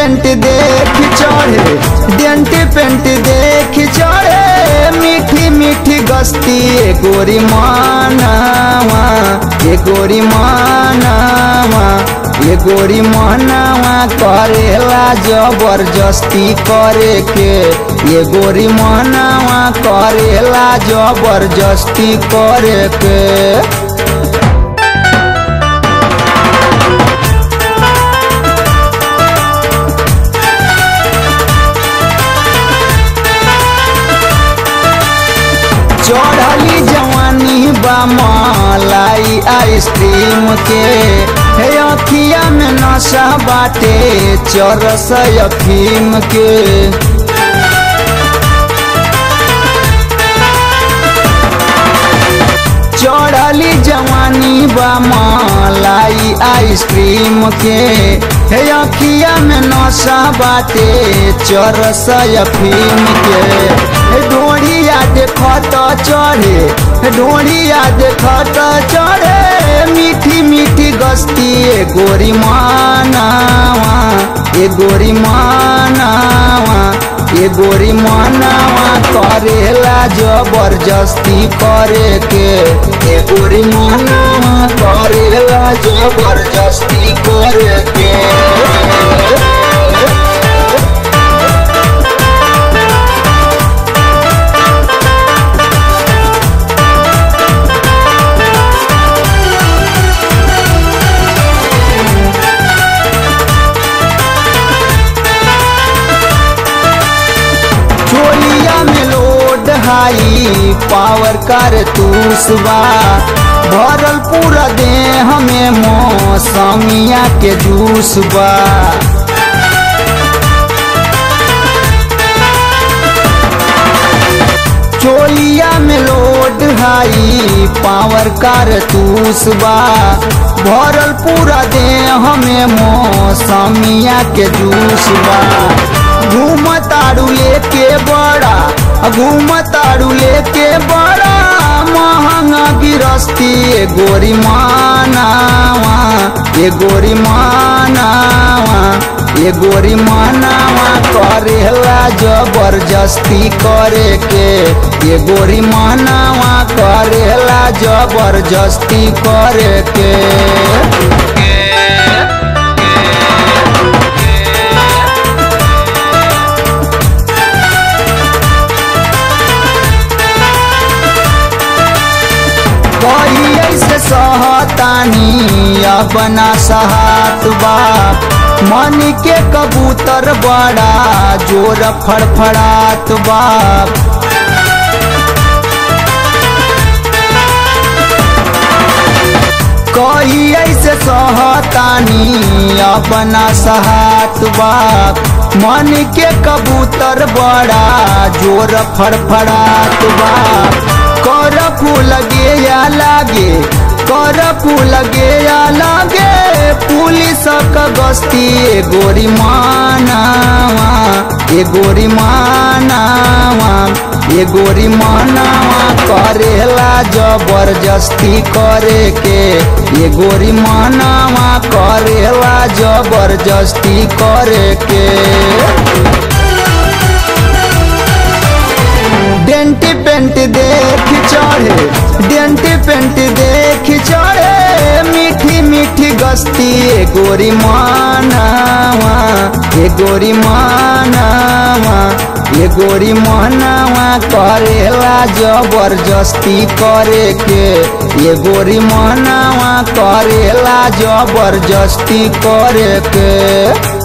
paint देख चढ़े dent paint देख चढ़े मीठी मीठी गस्ती ए गोरी मानावा ए गोरी मानावा ए गोरी मानावा करेला जबरदस्ती करे के ये गोरी मानावा करेला जबरदस्ती करे के चढ़ली जवानी बा मलाई आइसक्रीम के हे अखिया में नशा बाटे चरस अफीम के चढ़ली जवानी बा मलाई आइसक्रीम के हे अखिया में नशा बाटे चरस अफीम के हे ढोढ़िया देखत चढ़े हे ढोढ़िया देखत चढ़े मीठी मीठी गस्ती ए गोरी मानावा ए गोरी मानावा ए गोरी मानावा करेला जबरदस्ती करे के ए गोरी मानावा करेला जबरदस्ती करे के चोलिया में लोड हाई पावर कर तूसबा भरल पूरा देह में मौसमिया के जूस बा चोलिया में लोड हाई पावर कर तूसबा भरल पूरा देह में मौसमिया के जूस बा घूम ताड़ू लेके बड़ा घूम ताड़ू लेके बड़ा महंगा गिरस्ती ए गोरी मानावा ए गोरी मानावा ए गोरी मानावा करेला जबरदस्ती करे के ए गोरी मानावा करेला जबरदस्ती करे के कहिए से सहतानी अपना सहात बाप मन के कबूतर बड़ा जोर फड़फड़ात बाप कहिए से सहतानी अपना सहात बाप मन के कबूतर बड़ा जोर फड़फड़ात बाप कर फूल गे या लागे कर फूल गे या लागे पुलिस क गस्ती ए गोरी मानावा ए गोरी मानावा ए गोरी मानावा करेला जबरदस्ती करे के ए गोरी मानावा करेला जबरदस्ती करे के डेंट पेंट देख चढ़े डेंट पेंट देख चढ़े मीठी मीठी गस्ती ए गोरी मानावा ए गोरी मानावा ए गोरी मानावा करेला जबरदस्ती करे के ए गोरी मानावा करेला जबरदस्ती करे के